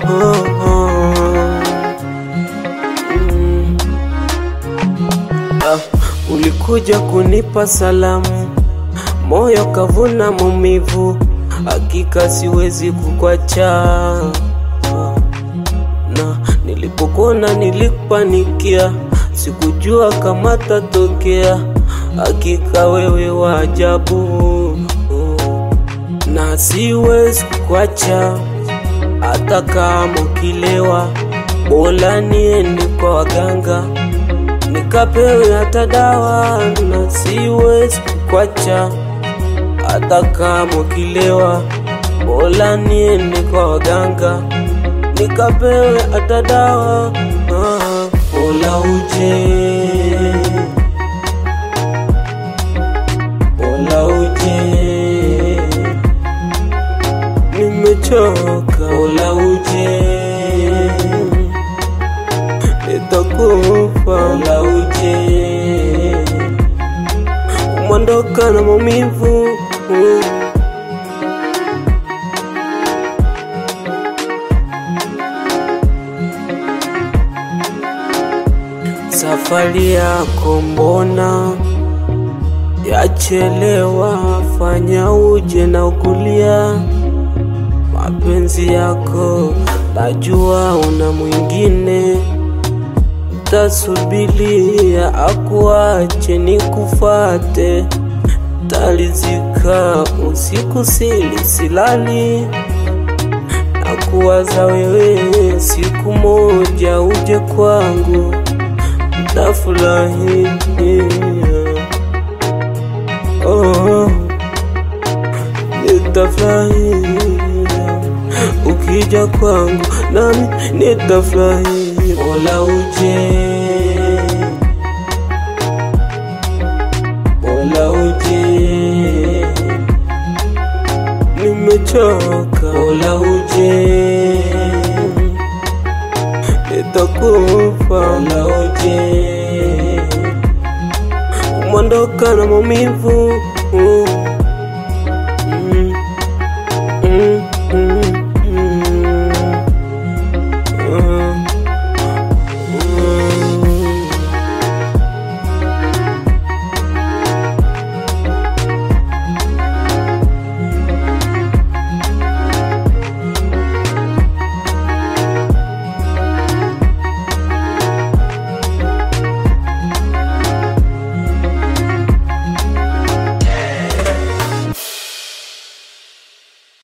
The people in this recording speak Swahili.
oh, oh. Mm. Ah, ulikuja kunipa salamu, moyo kavuna maumivu, hakika siwezi kukwacha. Na nilipokuona nilikupanikia, sikujua kama tatokea, hakika wewe wa ajabu, na siwezi kukwacha hata kama ukilewa, bora niende kwa waganga nikapewe hata dawa, na siwezi kukwacha hata kama ukilewa, bora niende kwa waganga nikapewe hata dawa. Ah, bora uje, bora uje, nimechoka, bora uje nitakufa, bora uje, umondoka na maumivu mm. Safari yako mbona yachelewa? Fanya uje na ukulia mapenzi yako, najua una mwingine, tasubilia akuache nikufate, talizika usiku sili silali na kuwaza wewe, siku moja uje kwangu tafurahi oh, nitafurahi ukija kwangu nami nitafurahi. Bora uje, bora uje, nimechoka. Bora uje, nitakufa. Bora uje, umondoka na maumivu mm.